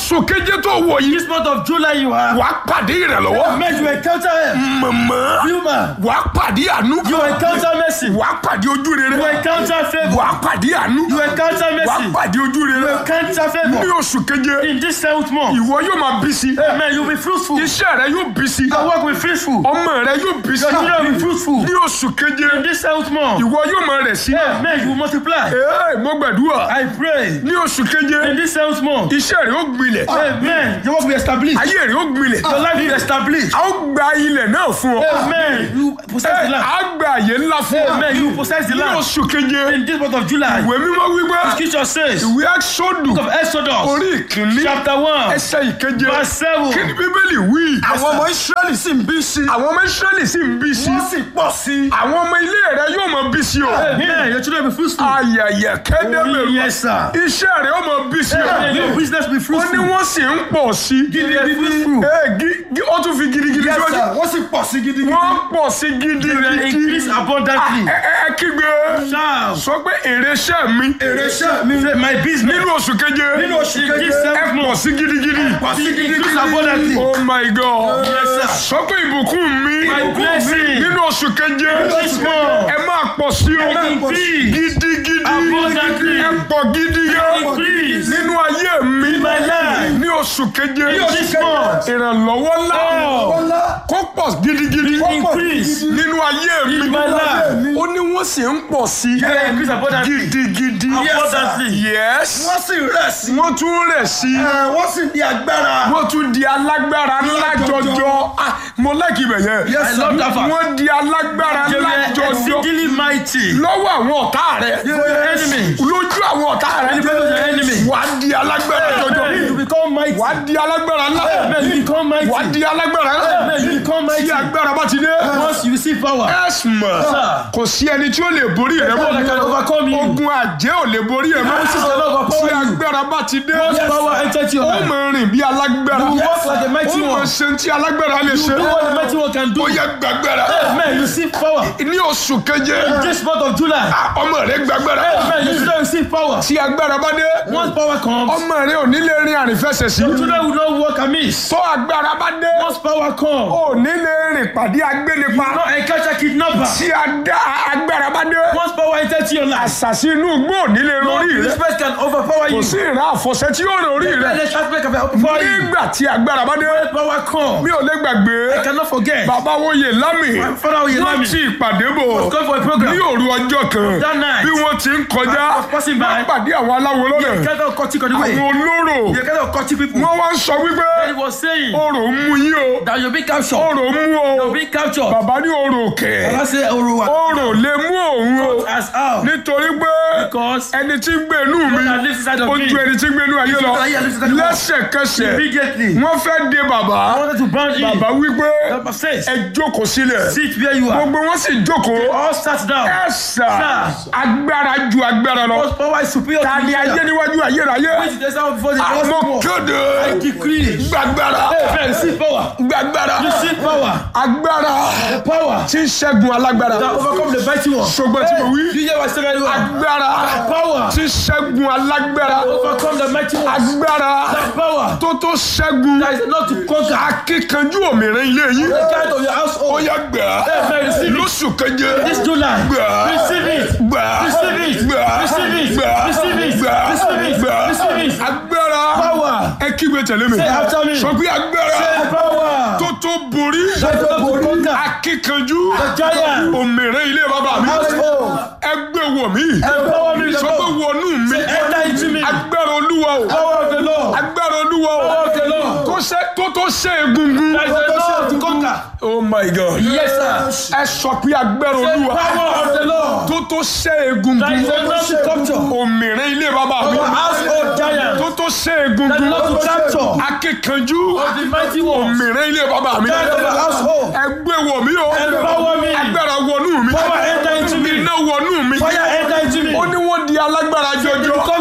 oṣù keje tó wọ̀ yìí This month of July you are. wà á pàdé ìrànlọ́wọ́ Men, you encounter help. mọ̀mọ́ Human. wà á pàdé àánú You encounter mercy. wà á pàdé ojú rere You encounter favor. wà á pàdé àánú You encounter wà á mercy. pàdé ojú You rere encounter ní favor. oṣù keje In this seventh month. ìwọ yóò máa bí sí Amen. You'll be fruitful. Your iṣẹ́ rẹ yóò bí sí work will be fruitful. ọmọ rẹ yóò bí sí Your children will be fruitful. ní oṣù keje In this seventh month. ìwọ yóò máa rẹ̀ sí Amen. You will multiply. ee mo gbàdúrà I pray. ní oṣù keje In this seventh month. iṣẹ́ rẹ ó gbilẹ̀ Amen. Your work will be established. ayé rẹ ó gbilẹ̀ Your life will be established. a ó gba ilẹ̀ náà fún ọ Amen. You possess the a land. á gba àyè ńlá fún ọ Amen. You possess the ní land. oṣù keje In this month of July. ìwé mímọ́ wípé Scripture says. ìwé Ẹ́kísódù Book of Exodus. orí ìkíní Chapter 1. ẹsẹ̀ ìkeje Verse 7. kí ni bíbélì wí. àwọn ọmọ israẹli sì ń bí sí àwọn ọmọ Ísírẹ́lì sì ń bí sí wọ́n sì pọ̀ sí àwọn ọmọ ilé rẹ yóò mọ bí sí o. Amen. Your children will be fruitful. ayẹyẹ kẹ́dẹ́bẹ̀rù Yes, sir. iṣẹ́ rẹ ó mọ bí sí o. Amen. Your business will be ó ní fruitful. wọ́n sì ń pọ̀ sí. You will be fruitful. Ee, gi- gi- ó tún fi gidigidi Yes, síwájú. sir. wọ́n sì pọ̀ sí gidigidi wọ́n pọ̀ sí You will gidigidi. increase abundantly. ẹ ẹ ẹ kígbe Shout. sọ pé èrè iṣẹ́ mi èrè iṣẹ́ mi Say, My business. nínú oṣù keje nínú oṣù In keje this ẹ seventh pọ̀ month. sí gidigidi. pọ̀ sí Increase gidigidi abundantly. oh my god Yes, sir. sọ pé ìbùkún mi My blessing. nínú oṣù keje This month. ẹ máa pọ̀ sí o Increase. gidigidi Abundantly. ẹ pọ̀ gidigidi Increase. nínú ayé mi My life. ní oṣù keje This month. ìrànlọ́wọ́ ńlá ọlá kó pọ̀ gidigidi Increase. nínú ayé mi In my life. ó ní wọ́n sì ń pọ̀ sí Yeah, increase abundantly. gidigidi Abundantly. yes wọ́n sì rẹ̀ sí wọ́n tún rẹ̀ sí ẹ̀, wọ́n sì ní agbára wọ́n tún di alágbára ńlá jọjọ Ah, mo láìkí ibẹ̀ yẹn Yes, I love that fact. wọ́n di alágbára They ńlá were jọjọ exceedingly mighty. lọ́wọ́ àwọn ọ̀tá rẹ̀ For your enemy. lójú àwọn ọ̀tá rẹ̀ In the presence of your enemy. wà á di alágbára jọjọ Amen. You become mighty. wà á di alágbára ńlá Amen. You become mighty. wà á di alágbára ńlá Amen. You become tí mighty. agbára bá ti dé Once you receive power. ẹ̀sùnmọ̀ Sir. kò sí ẹni tí ó lè borí rẹ No one can mọ́ overcome you. ogun àjẹ́ ò lè borí ẹ mọ́ Once you cannot tí overpower you. agbára bá ti dé Once power enters your ó life. mọ̀ rìn bí alágbára You walk like a mighty ó mọ̀ one. ṣe tí alágbára lè ṣe Do what the mighty one can do. ó yẹ gbàgbára Amen. You receive power. ní oṣù keje This month of July. ọmọ rẹ gbàgbára Amen. You still receive power. tí agbára bá dé Once power comes, ọmọ rẹ ò ní lè rin àrífẹsẹ̀ sí your children will not walk amiss. tó agbára bá dé Once power comes, ò ní lè rìn pàdé agbénipa not encounter kidnapper. tí adá- agbára bá dé Once power enters your life, àṣàṣì inú igbó ò ní lè rọrí rẹ this person can overpower kò you. sí ìran àfọ̀ṣẹ tí yóò rọrí rẹ Let the traffic can overpower you. nígbà tí agbára bá dé Power comes. mi ò lè gbàgbé I cannot forget. bàbá wòye lámì Father Oyelami wọ́n ti ìpàdé bò was going for a program. ní òru ọjọ́ kan That night. bí wọ́n ti ń kọjá I was passing by. wọ́n pàdé àwọn aláwo You lọ́nà cannot cut it on the way. àwọn olóró You cannot cut it people. wọ́n wá ń sọ wípé He was saying orò ń mú yín o that you'll be captured. orò ń mú o You'll be captured. bàbá ní orò kẹ̀ Baba say Oruwa. orò lè mú òun o As how? nítorí pé Because ẹni tí ń gbé inú mi that lives inside of ó me. ju ẹni tí ń gbé inú ayé lọ Ayé lives inside of me. lẹ́sẹ̀kẹsẹ̀ Immediately. wọ́n fẹ́ de bàbá I wanted to bound in. bàbá wípé Baba says, ẹ jókòó sílẹ̀ sit where you are. gbogbo wọn sì jókòó All sat down. ẹ sà Sir. agbára ju agbára lọ Because power is superior ta to ni ayé níwájú ayérayé Which is the sound before the àmọ́ gospel. kéde I decree. gbàgbára Amen. Receive power. gbàgbára Receive power. agbára The power tí ń ṣẹ́gun alágbára that overcome the mighty one. ṣùgbọ́n tí mo wí You hear what I say very well. agbára Power tí ń ṣẹ́gun alágbára overcome the mighty one. agbára That power tó tó ṣẹ́gun that is enough to conquer akíkanjú òmìnira ilé yìí the kind of your ó household. yá gbà Amen. Receive it. lóṣù keje This July. gbà Receive it. gbà Receive it. gbà Receive it. gbà Receive it. gbà Receive it. gbà Receive it. agbára Power. ẹ kígbe tẹ̀lé mi Say after me. sọ pé agbára The power tó tó borí that is enough to conquer akíkanjú the giant. òmìnira ilé bàbá mi Household. ẹgbẹ́ wọ̀ mí Empower me with the sọ pé power. wọnú mi Enter into me. agbára olúwa o Power of the Lord. agbára olúwa o Power of the Lord. tó ṣe tó tó ṣe egungun That is enough to conquer. oh my god Yes, sir. ẹ sọ pé agbára The olúwa power of the Lord. tó tó ṣe That egungun is enough to capture. òmìnira ilé bàbá mi Our household giant. tó tó ṣe That is egungun enough to capture. akíkanjú Of the mighty ones. òmìnira ilé bàbá mi That of our household. ẹgbẹ́ wọ̀ mí o Empower me. agbára wọnú mi Power enter into me. iná wọnú mi Fire enter into me. ó ní wọ́n di alágbára It jọjọ becomes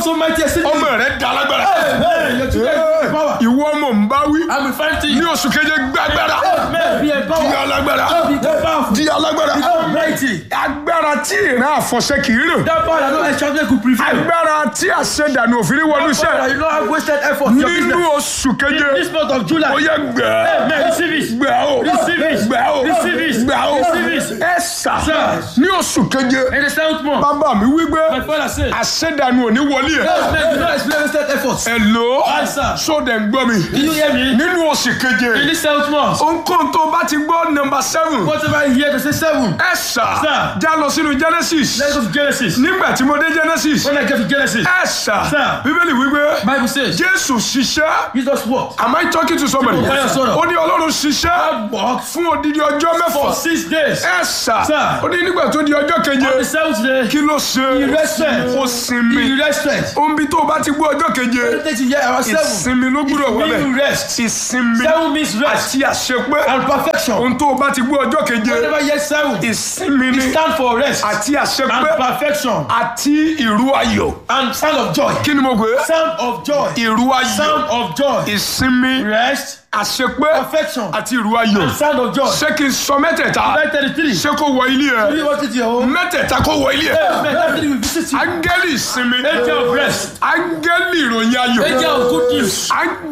so mighty exceeding. ọmọ rẹ da lágbára Amen. Your children be power. ìwọ ọmọ ń bá wí I'm referring to ní you. oṣù keje gbàgbára Amen. Be di empowered. alágbára Be powerful. di alágbára Become mighty. agbára tí ìran àfọ̀ṣẹ kì í rìn That power that no extraordinary could prevail. agbára tí àṣẹdànù òfin wọnú That power that iṣẹ́ you don't have wasted effort. Your nínú business. oṣù keje This month of July. ó yẹ gbẹ Amen. Receive it. gbẹ o Receive it. gbẹ o Receive it. gbẹ o Receive it. ẹ sà Sir. ní oṣù keje In the seventh month. bàbá mi wí gbé My father said. àṣẹdànù ò ní wọlé ẹ Amen. You don't experience wasted effort. ẹ lò ó Aye, sir. sódẹ̀ ń gbọ́ mi Do you hear me? nínú oṣù In keje this seventh month. ohunkóhun tó bá ti gbọ́ nọmba seven Whatever you hear, they say seven. ẹ sà Sir. já lọ sínú genesis Let's go to Genesis. nígbà tí mo dé genesis When I get to Genesis, ẹ sà Sir. bíbélì wípé Bible says, jésù ṣiṣẹ́ Jesus walked am I talking to somebody Báyọ̀ sọ̀rọ̀. ó ní ọlọ́run ṣiṣẹ́ walked fún odidi ọjọ́ mẹ́fà for six days. ẹ sà Sir. ó ní nígbà tó di ọjọ́ keje On the seventh day, kí ló ṣe He rested. ó sinmi he rested. ohun bí tó o bá ti gbọ́ ọjọ́ keje Everything you hear about seven. ìsinmi ló gbúdọ̀ wọlé Meaning rest. ìsinmi Seven means rest àti àṣepé and perfection. ohun tó o bá ti gbọ́ ọjọ́ keje Whenever you hear seven, ìsinmi ni stand for rest àti and àṣepé perfection àti ìrú ayọ̀ and sound of joy. kí ni mo gbé Sound of joy. ìrú ayọ̀ Sound of joy. ìsinmi Rest, àṣepé perfection, àti ìrú ayọ̀ and sound of joy. ṣé kí n sọ mẹ́tẹ̀ẹ̀ta Verse 33. ṣé kó wọ ilé ẹ You want it to your home? mẹ́tẹ̀ẹ̀ta kó wọ ilé ẹ Amen. That means we visit you. áńgẹ́lì ìsinmi Angel of rest. áńgẹ́lì ìròyìn ayọ̀ Angel of good news.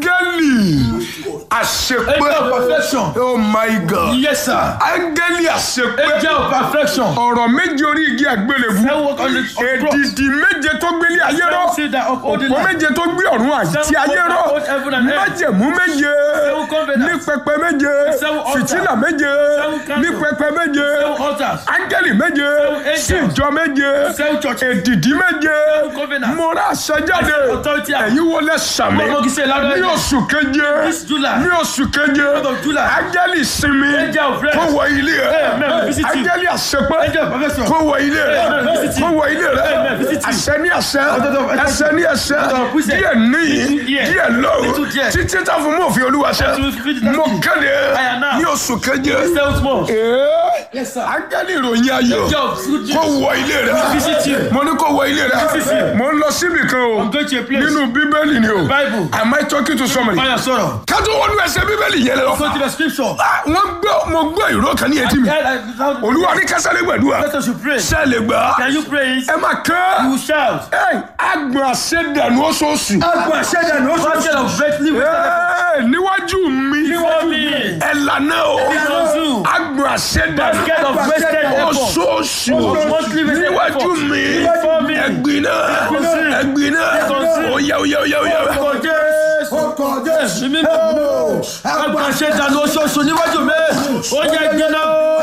áńgẹ́lì àṣepé Angel of perfection. oh my god Yes, sir. áńgẹ́lì àṣepé Angel of perfection. ọ̀rọ̀ méje orí igi àgbélébú Seven work on the on the cross. èdìdì méje tó gbélé ayé rọ Seven say that uphold the òpó line. méje tó gbé ọ̀run àti ayé rọ uphold heaven and earth. májẹ̀mú méje Seven covenants. ní pẹpẹ méje Seven altars. fìtílà méje Seven candles. ní pẹpẹ méje Seven altars. áńgẹ́lì méje angels. sí ìjọ méje Seven churches. èdìdì méje covenants. mo rà àṣẹjáde Authority. ẹ̀yin wọlé sàmì Ọmọ kìí ṣe ládùúgbò. ní oṣù keje This July. ní oṣù keje of July. áńgẹ́lì sinmi Angel of rest. kó wọ ilé Amen. rẹ Visit you. áńgẹ́lì àṣepé Angel of perfection. kó wọ ilé rẹ Amen. Visit you. kó wọ ilé rẹ Amen. Visit you. àṣẹ ní àṣẹ Amen. ẹsẹ ní ẹsẹ Amen. díẹ̀ níyì Díẹ̀. díẹ̀ lọ́rùn Little díẹ̀. títí tá fún mọ́ òfin olúwa ṣẹ Until we finish that mo thing. kéde I announce. ní oṣù keje Seventh month. ee Yes, sir. áńgẹ́lì ìròyìn ayọ̀ Angel of good kó news. wọ ilé rẹ Visit you. mo ní kó wọ ilé rẹ Visit you. mo ń lọ síbì kan o I'm going to a place. nínú bíbélì ni o Bible. am I talking to somebody Fire sọ̀rọ̀. kátó wọnú ẹsẹ̀ bíbélì yẹn lọ Go to the scripture. wọ́n gbọ́ mo gbọ́ ìró kan ní etí mi olúwa ní kásálẹ̀ gbàdúrà Let us pray. sẹ́ẹ̀lì gbà Can you pray it? ẹ máa kán You shout. Ẹ́ẹ̀, agbọ̀n àṣẹdànù oṣooṣù. agbọn àṣẹdànù ó Basket of greatly Ẹ́ẹ̀, níwájú mi Before me. ẹ lànà o Consume. agbọ̀n àṣẹdànù Basket of wasted effort. oṣooṣù Monthly wasted níwájú effort. mi Before me. ẹgbin náà Consume. ẹgbin náà Consume. oya oya oya oya. Orúkọ Jésù. ọkọ jésù Mímí. Àgbà ṣe dànù oṣooṣù níwájú mi. Ó yẹ gbẹ́nà.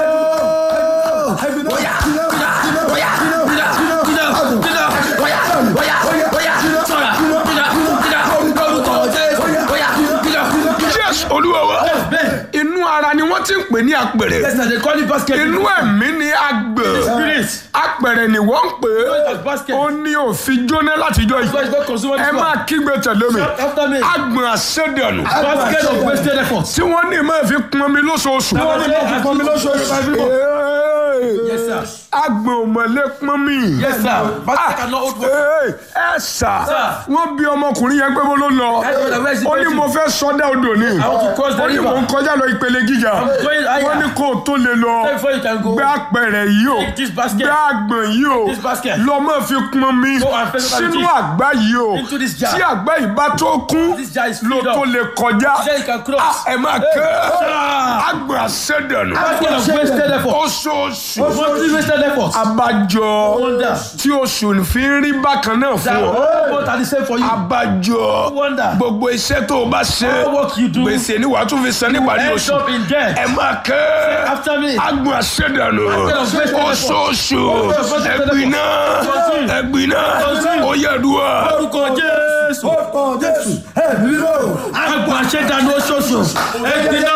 Yes, olúwa wa inú ara ni wọ́n ti ń pè ní apẹ̀rẹ̀ Yes, na they call it basket. inú ẹ̀mí ni agbẹ̀ Spirit. apẹ̀rẹ̀ ni wọ́n ń pè é As basket. ó ní òfin jóná látijọ́ yìí God is not consuming ẹ this máa one. kígbe tẹ̀lé mi After me. agbọ̀n àṣẹdànù Basket of wasted effort. tí wọ́n ní máa fi pọn mi lóṣooṣù. Wọ́n ní máa fi pọn mi lóṣooṣù. Yes, sir. agbọ̀n ò mọ̀ lé pọn mi. Yes, sir. Basket cannot hold water. Ee, ẹ sà Sir. wọ́n bí ọmọkùnrin yẹn pé mo ló lọ That's what I was ó ní mo fẹ́ sọdá odò ni I want to cross the ó ní mo ń river. kọjá lọ ìpele gíga going higher. wọ́n ní kó o tó lè lọ Before you can go. gbé apẹ̀rẹ̀ yìí o Take this basket. gbé àgbọ̀n yìí o This basket. lọ máa fi pọn mi Go and fill it sínú with it. àgbá yìí o Into this jar. tí àgbá yìí bá tó kún This jar is ló filled tó up. lè kọjá Then you can cross. Ah, ẹ máa kẹ́ Ah. àgbọ̀n àṣẹdànù Basket of wasted effort. oṣooṣù Monthly wasted effort. abájọ Wonder. tí oṣù fi ń rí bákan náà fún That ọ all both are the same for you. abájọ Wonder. gbogbo iṣẹ́ tó o bá ṣe All work you do. gbèsè ni wàá tún fi san níparí End oṣù up in debt. ẹ máa kẹ́ After me. agbọn àṣẹdànù Basket of wasted effort. oṣooṣù Basket of ẹgbin náà Continue. ẹgbin náà Continue. ó yẹ dùwà. Orúkọ Jésù. ọkọ jésù ẹbí mímọ́ Àgbà ṣe dànù oṣooṣù. Ẹgbin náà.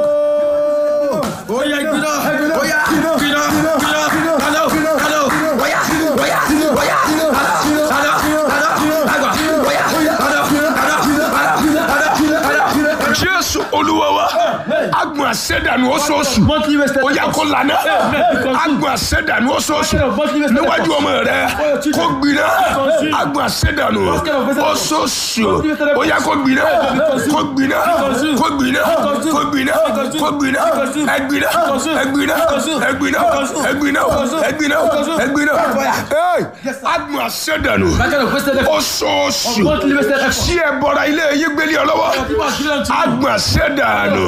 Ó yẹ gbin náà. Ó yá. Gbin náà. Gbin náà. Kálọ̀. Kálọ̀. Ó yá. Ó yá. Ó yá. Kálọ̀. Kálọ̀. Kálọ̀. Àgbà. Ó yá. Kálọ̀. Kálọ̀. Kálọ̀. Kálọ̀. Kálọ̀. jésù olúwa wa agbọn agbọ̀n àṣẹdànù oṣooṣù Monthly wasted ó yá kó lànà agbọ̀n àṣẹdànù oṣooṣù níwájú ọmọ rẹ kó gbiná agbọ̀n àṣẹdànù oṣooṣù ó yá kó gbiná kó gbiná kó gbiná kó gbiná kó gbiná ẹgbiná ẹgbiná ẹgbiná ẹgbiná ẹgbiná ẹgbiná Hey, agbọ̀n àṣẹdànù That kind of wasted effort. oṣooṣù Monthly wasted effort. tí ẹ bọra ilé yín gbélé ọ lọ́wọ́ People are giving unto you. agbọ̀nsẹ̀dànù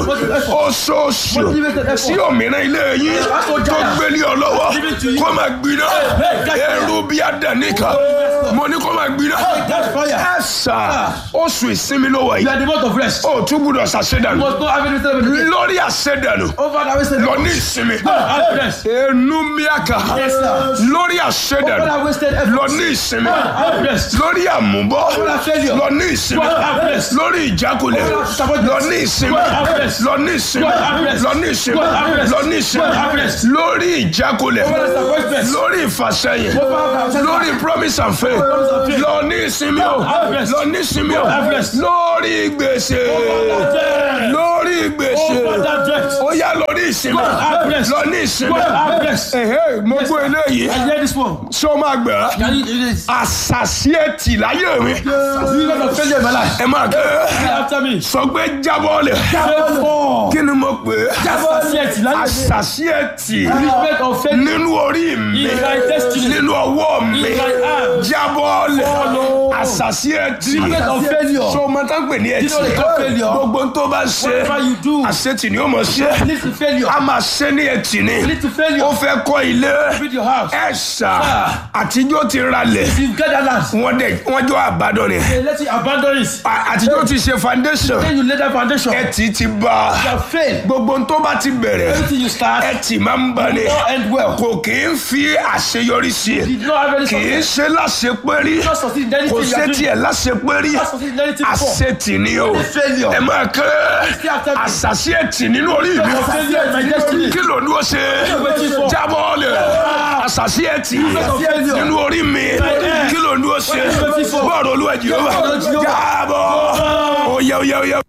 oṣooṣù tí òmìnira ilé yín tó gbélé ọ lọ́wọ́ kó máa gbiná ẹrú bí àdánìkà mo ní kó máa gbiná That's fire. ẹ̀sà oṣù ìsinmi ló wà You yìí are the month of rest. ó tún gbúdọ̀ ṣàṣẹ̀dànù You must not have any wasted effort. lórí àṣẹ̀dànù Over that wasted lọ effort. ní ìsinmi Have rest. ẹnu miaka Yes, sir. lórí Over àṣẹ̀dànù that wasted lọ effort. ní ìsinmi Have rest. lórí àmúbọ́ that failure. lọ ní ìsinmi Have rest. lórí ìjákulẹ̀ that disappointment. lọ ní ìsinmi Have rest. lọ ní ìsinmi Have rest. lọ ní ìsinmi Have rest. lọ ní ìsinmi Have rest. lórí ìjákulẹ̀ that disappointment. lórí ìfàsẹ́yìn that- lórí promise and faith and faith. lọ ní ìsinmi o Have rest. lọ ní ìsinmi o Have rest. lórí gbèsè debt. lórí gbèsè Over that debt. ó yá lórí ìsinmi Have rest. lọ ní ìsinmi Have rest. ẹ̀hẹ́ mo gbọ́ eléyìí I hear this one. ṣé o máa gbà á Can you do this? àṣàṣì ẹtì láyé mi You lot of failure in my life. ẹ máa kẹ́ Say after me. sọ pé jábọ́ọ̀lẹ̀ Therefore, kí ni mo pè é associate láyé mi. àṣàṣì ẹtì Respect of failure nínú orí mi in my destiny. nínú ọwọ́ mi In my hand. jábọ́ọ̀lẹ̀ Follow. àṣàṣì ẹtì Respect of failure. so ọmọ tá ń pè ní You know ẹtì the call failure. gbogbo tó bá ṣe Whatever you do, àṣetì ni ó mọ̀ ṣe lead to failure. a máa ṣe ní ẹtì ni Lead to ó failure. fẹ́ kọ́ ilé Build your house. ẹ̀ṣà àtijọ́ ti ralẹ̀ If you get that land, wọ́n dẹ̀ wọ́n jọ àbádọ́ ni they let you abandon it. À- àtijọ́ ti ṣe foundation Then you lay that foundation. You ẹtì ti bá have failed. gbogbo tó bá ti bẹ̀rẹ̀ Everything you start ẹtì máa ń bá ni will not end well. kò kì í fi àṣeyọrí sí i Did not have any kì í success. ṣe láṣepẹ́rí Not succeed in anything kò you are ṣe doing. tiẹ̀ láṣepẹ́rí Not succeed in anything before. àṣetì ni o failure. ẹ máa kẹ́ Stay after me. àṣàṣì ẹtì nínú orí mi Your failure in my destiny. kí ló ní o ṣe waiting for? jábọ́ lẹ̀ àṣàṣì ẹtì failure. nínú orí mi kí ló ní o ṣe waiting for? bọ́ọ̀lù olúwa jehova jábọ́ oyè oyè oyè.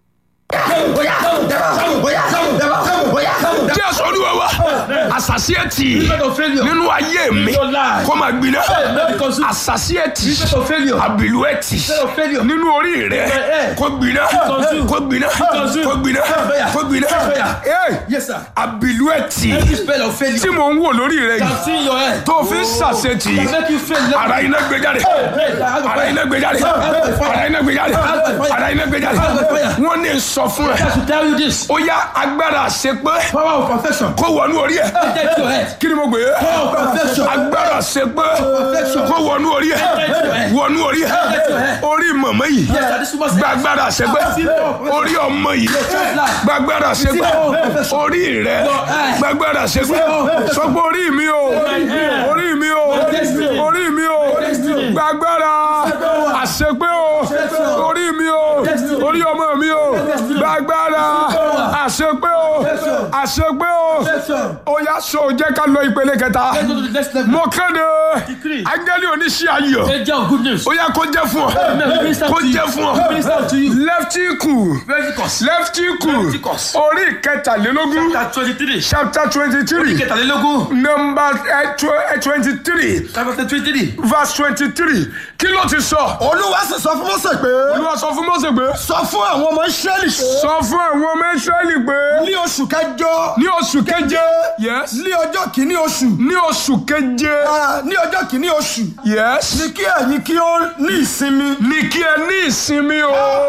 jésù olúwa wa àṣàṣì ẹtì Respect of failure. nínú ayé mi Your life. kó máa gbiná Not because you àṣàṣì ẹtì Respect of failure. àbìlú ẹtì Respect of failure. nínú orí rẹ Eh. kó gbiná Consume. kó gbiná Consume. kó gbiná Fire. kó gbiná Fire. Hey, Yes, sir. àbìlú ẹtì Every spell of failure tí mò ń wò lórí rẹ yìí can see in your head. tó fi ń ṣàṣetì Can make you fail. Let ara iná gbé jáde ara iná gbé jáde ara iná gbé jáde ara iná gbé jáde wọ́n ní sọ fún ẹ I should tell you this. ó yá agbára àṣepé Power of perfection. kó wọnú orí ẹ Enter into your head. kí ni mo gbé Power of perfection. agbára àṣepé Perfection. kó wọnú orí ẹ wọnú orí ẹ orí mọ̀mọ́ yìí Yes, sir. This woman's gbàgbára àṣepé orí ọmọ yìí gbàgbára àṣepé orí rẹ gbàgbára àṣepé sọ pé orí mi o orí mi o orí mi o gbàgbára àṣepé o orí mi o orí ọmọ mi o gbàgbára àṣepé o àṣepé o ó yá so jẹ́ ká lọ ìpele kẹta Let's go to the next level. mo kéde Decree. áńgẹ́lì oníṣẹ́ ayọ̀ Angel of good news. ó yá kó jẹ́ fún ọ Amen. Minister kó to you. jẹ́ fún ọ Minister to you. lẹ́ftíkù Leviticus. lẹ́ftíkù Leviticus. orí kẹtàlélógún Chapter twenty-three. chapter twenty three Kẹtàlélógún. number twenty three Chapter twenty-three. verse twenty three kí ló ti sọ. olúwa sì sọ fún mọ́sẹ̀ pé olúwa sọ fún Mósè pé sọ fún àwọn ọmọ israẹli sọ fún àwọn ọmọ Ísírẹ́lì pé ní oṣù kẹjọ ní oṣù keje yes ní ọjọ́ kìíní oṣù ní oṣù keje ah, ní ọjọ́ kìíní oṣù yes ní kí ẹ̀yin kí ó ní ìsinmi ní kí ẹ ní ìsinmi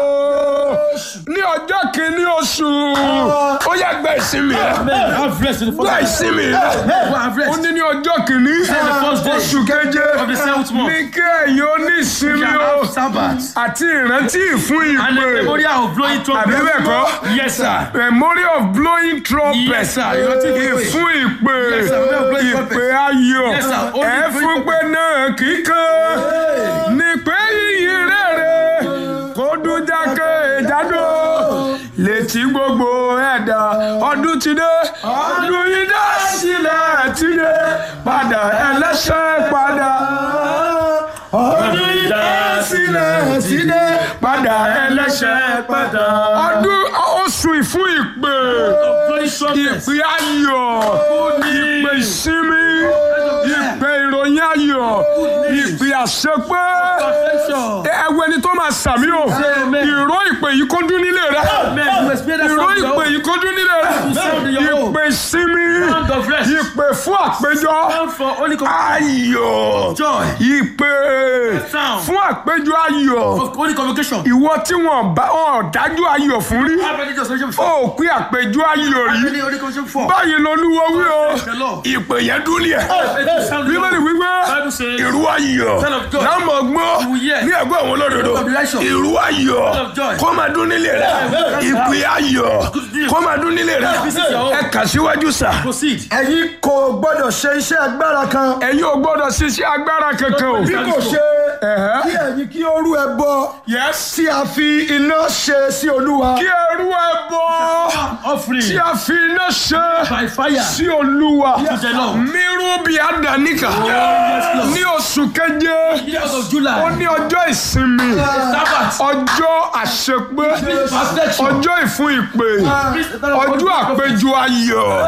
o ní ọjọ́ kìíní oṣù ó yá gba ìsinmi rẹ Amen. Have rest in the gba first ìsinmi rẹ Go have ó rest. ní ní ọjọ́ kìíní the first day oṣù keje of the seventh month. ní kí ẹ̀yin ó ní ìsinmi Shall o have Sabbath. àti ìrántí ìfún And the ìpè memorial of blowing trumpet. àbí bẹ́ẹ̀ kọ́ Yes, sir. memory of blowing trumpet Yes, sir. Ìrántí ìpè. ìfún ìpè Yes, sir. Memory of blowing trumpet. ìpè ayọ̀ Yes, sir. Only ẹ blowing fún pé náà kíkan ní pé yíyí rere kó dún jákè jádò létí gbogbo ẹ̀dá ọdún ti dé ọdún yìí dá sílẹ̀ ti dé padà ẹlẹ́ṣẹ̀ padà ọdún yìí dá sílẹ̀ ti dé padà ẹlẹ́ṣẹ̀ padà ọdún ó oṣù ìfún ìpè Flowing trumpets. ìpè ayọ̀ ìpè ìsinmi ìpè ìròyìn ayọ̀ ìpè àṣepé Perfection. ẹwẹ́ ni tó máa sàmí o Amen. ìró ìpè yìí kó dún nílé rẹ Amen. You experience ìró sound ìpè of yìí kó dún nílé rẹ sound in your home. ìpè ìsinmi Sound of rest. ìpè fún àpéjọ Sound for Holy Convocation. ayọ̀ Joy. ìpè Sound. fún àpéjọ ayọ̀ Of Holy Convocation. ìwọ tí wọn bá ọ̀ dájú ayọ̀ fún rí Have any just mentioned before? ó pé àpéjọ ayọ̀ Have rí any Holy Convocation before? báyìí lolúwo wí o The Lord. ìpè yẹn dún ní ẹ It sound bíbélì wípé Bible says, ìrú ayọ̀ Son of God. lámọ̀ gbọ́ You will hear. ní ẹ̀gbọ́n àwọn olódodo Son of righteous. ìrú ayọ̀ Son of joy. kó máa dún nílé rẹ ìpè ayọ̀ kó máa dún nílé rẹ Visit your home. ẹ kà síwájú sà Proceed. ẹ̀yin kò gbọ́dọ̀ ṣe iṣẹ́ agbára kan ẹ̀yin ò gbọ́dọ̀ ṣiṣẹ́ agbára kankan o. bí kò ṣe Ẹ̀hẹ́. kí ẹ̀yin kí ó rú ẹbọ Yes. tí a fi iná ṣe sí olúwa kí ẹrú ẹ bọ Offering. tí a fi iná ṣe By fire. sí olúwa To the Lord. mírú bí àdáníkà ní oṣù keje Years of ó July. ní ọjọ́ ìsinmi Sabbath. ọjọ́ àṣepé Perfection. ọjọ́ ìfún ìpè ọjọ́ àpéjọ ayọ̀